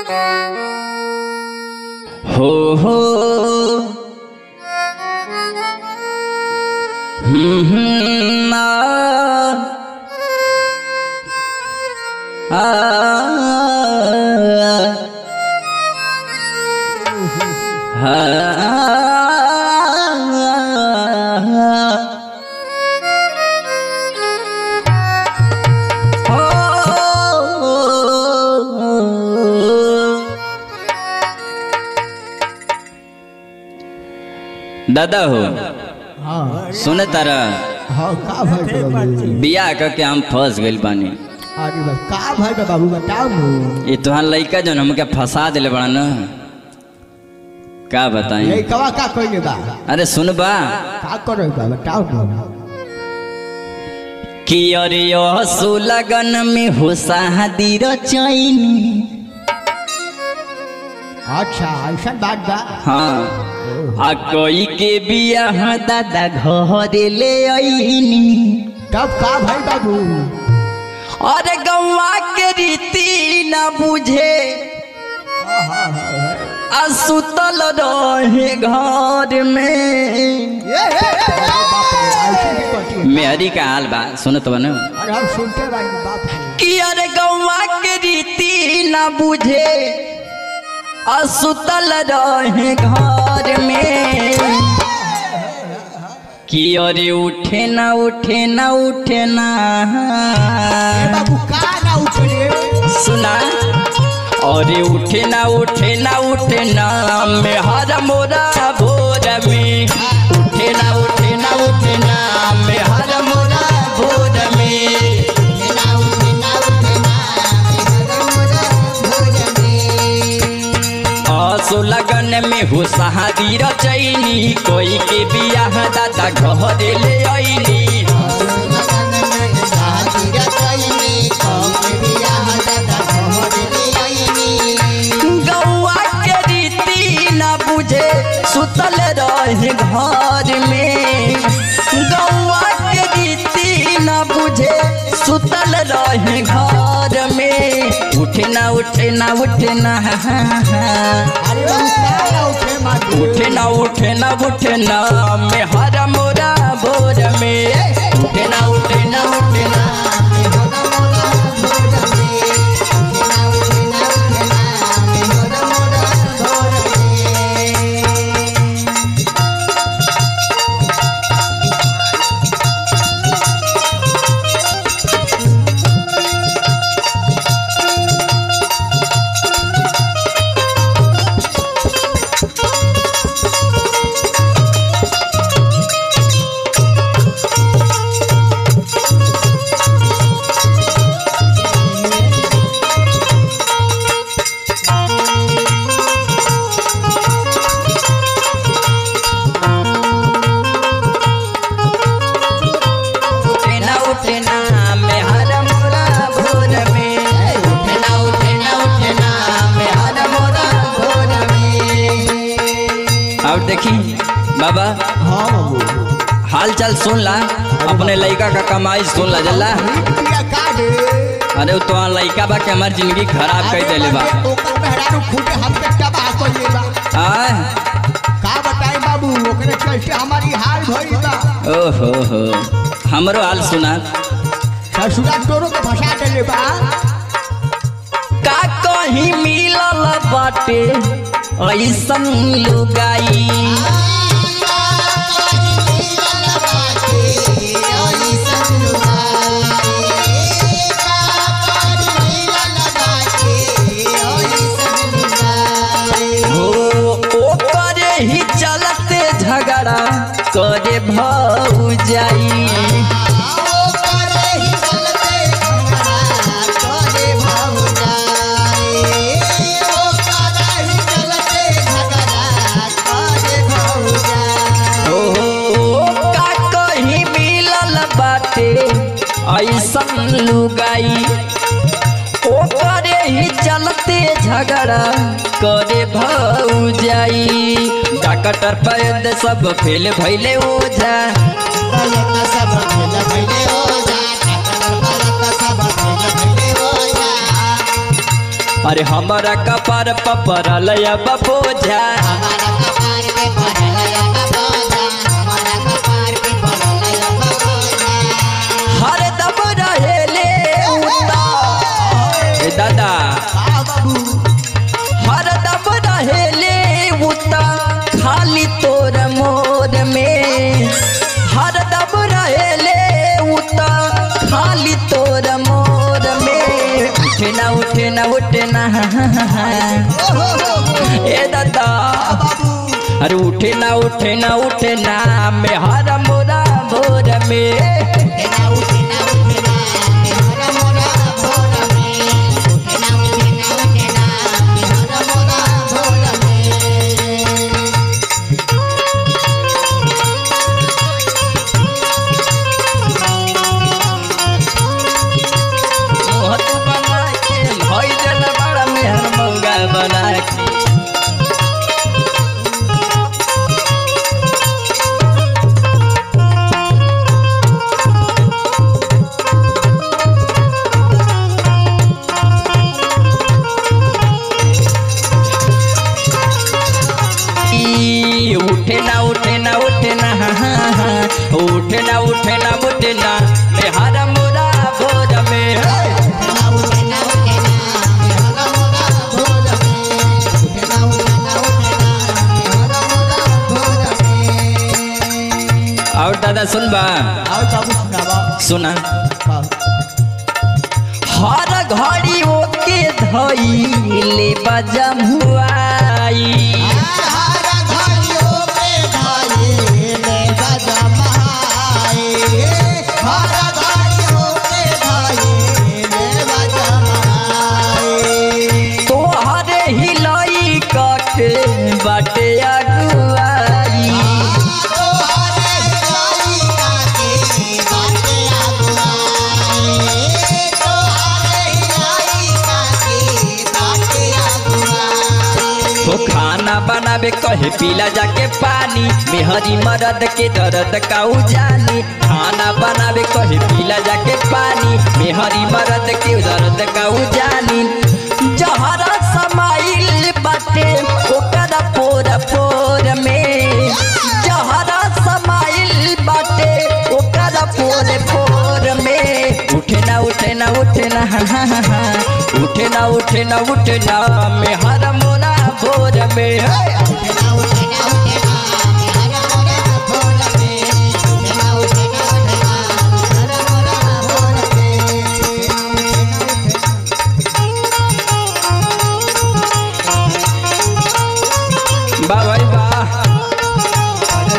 हो हो हम्म, हम्म, आ, आ, आ, दादा हो हाँ सुन तारा हाँ का भाई बा बाबू बियाह करके हम फंस गइल बानी अरे बा का भाई बा बाबू बताओ नु ये तुहार लइका जौन हमके फंसा दिले बड़ा न का बताई ये कवा का कइले बा अरे सुन बा का करे बा बताओ नु कि अरे असु लगन में हो शादी रचैनी अच्छा ऐसा बात बा हाँ आ कोई के बियाह दादा घरे ले आईनी तब का भाई बाबू अरे गौवा के रीति न बुझे आ सुतल रहे घर में ये ये, ये, बाप रे ऐसे भी करती है मेहरी का हाल बा सुनत बनो अरे हम सुनते बानी बाप रे कि अरे गौवा के रीति न बुझे आ सुतल रहे घर में कि अरे उठे ना उठे ना उठे ना ए बाबू का ना उठे सुना अरे उठे ना उठे ना उठे ना में हर मोरा भोर में उठे ना उठे ना उठे ना में हर मोरा भोर में आसो लगन में हो सहादी रचैनी कोई के बियाह दादा घर ले आईनी गौआ के रीति न बुझे सुतल रहे घर में गौआ के रीति न बुझे सुतल रहे घर में उठे ना उठे ना उठे ना अरे बाबू का ना उठे मारू उठे ना उठे ना उठे ना में हर मोरा भोर में उठे ना उठे ना उठे ना उठे ना उठे ना में हर मोरा भोर में उठे ना उठे ना उठे ना में हर मोरा भोर में अब देखी बाबा हाँ बाबू हाल चाल सुन ला अपने लड़का का कमाई सुन ला जल्ला रुपया का दे अरे वो तो लड़का बा के हमार जिंदगी खराब कर देले बा ओकर मेहरारू खूबे हमके तबाह कर ले बा आय का बताई बाबू ओकरे कैसे हमारी हाल भइल बा ओहो हो हमरो हाल सुना ससुरा तोरो के फंसा देले बा का कहीं मिलल बाटे ऐसन लुगाई हो ओकरे ही चलते झगड़ा करे भौ जाई ओ का कहीं मिलल बाटे ऐसन लुगाई ओकरे ही चलते झगड़ा करे भौ जाई डॉक्टर पैद सब फेल भैले ओझा अरे हमारा कपार पपरल अब बोझा हमारा कपार पे पड़ल अब बोझा हमारा कपार पे पड़ल अब बोझा हर दम रहेले उता ए दादा हाँ बाबू हर दम रहेले उता खाली तोर मोर में हर दम रहेले उता खाली तोर मोर में उठे ना उठे ना उठे ना ओहो हो हो ए दादा बाबू अरे उठे ना उठे ना उठे ना में हर मोरा भोर में उठना उठना उठना मेरा मोरा भोर में उठना उठना उठना मेरा मोरा भोर में मोहत बना के भई जल बड़ा मेहर मौगा बना के ई, उठे ना उठे ना उठे ना उठे ना उठे ना उठे ना में हर मोरा भोर में उठना उठना उठना मेरा मोरा भोर में उठना उठना उठना मेरा मोरा भोर में और दादा सुन बा आओ बाबू सुनावा सुना हाँ। हर घड़ी ओके धइले बजम हुआई हमारा भाइयों पे भाई ले बजमाए हमारा भाइयों पे भाई ले बजमाए तोहरे हिलाई के बाटे अगुआई हो खाना बनावे कहे पीला जाके पानी मेहरी मरद के दर्द काऊ जानी खाना बनावे कहे पीला जाके पानी मेहरी मरद के दर्द काऊ जानी जहरा समाइल बाटे ओकर पोर पोर में जहरा समाइल बाटे ओकर पोर पोर में उठे ना उठे ना उठे ना उठे ना उठे ना उठे ना में हर मोरा भोर में हे। वाह भाई वाह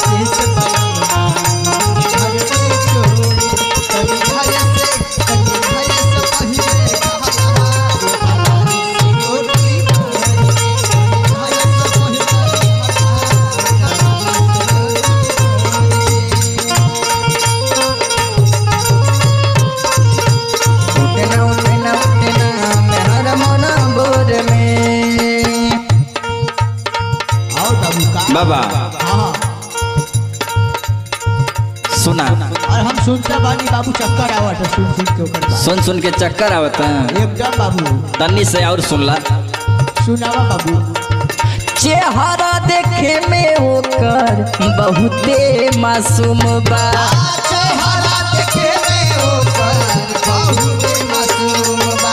उठे ना उठे ना उठे ना में हर मोरा भोर में आओ बाबू का बाबा हाँ सुना और हम सुनते बानी बाबू चक्कर आवत है सुन सुन के ओकर बात। सुन सुन के चक्कर आवता एकदम बाबू तन्नी से और सुनला सुनावा बाबू चेहरा देखे में होकर बहुते मासूम बा चेहरा देखे में होकर बहुत मासूम बा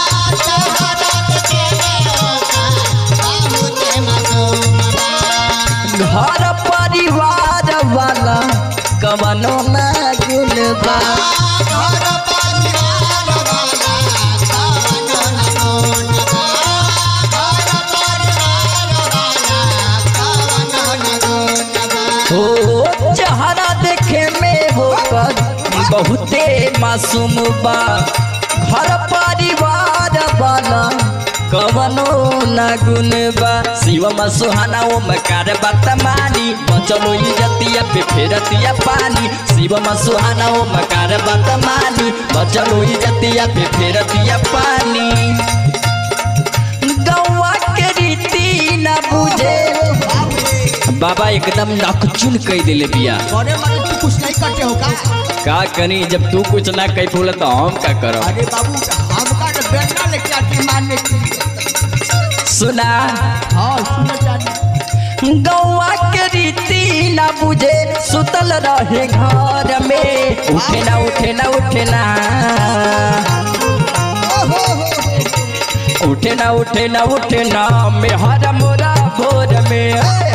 घर परिवार वाला कवनो ना गुण बा घर परिवार वाला कवनो न गुण बा। घर परिवार वाला कवनो न गुण बा। हो चेहरा देखे में होकर बहुते मासूम बा घर परिवार वाला कवनो ना गुण बा शिवम सुहाना ओम कार बात मानी बचलो इजतिया पे फेरतिया पानी शिवम सुहाना ओम कार बात मानी बचलो इजतिया पे फेरतिया पानी गौवा के रीति ना बुझे बाबा एकदम नकचुन कह दिले बिया अरे मारे तू कुछ नहीं करते हो का का करी जब तू कुछ ना कह फूल तो हम का करब अरे बाबू हमका तो बेटा लेके आती मारने के लिए सुना हाँ सुनो जानी गौवा के रीति ना बुझे सुतल रहे घर में उठे ना उठे ना उठे ना ओहो हो हो उठे ना उठे ना उठे ना में हर मोरा भोर में ए!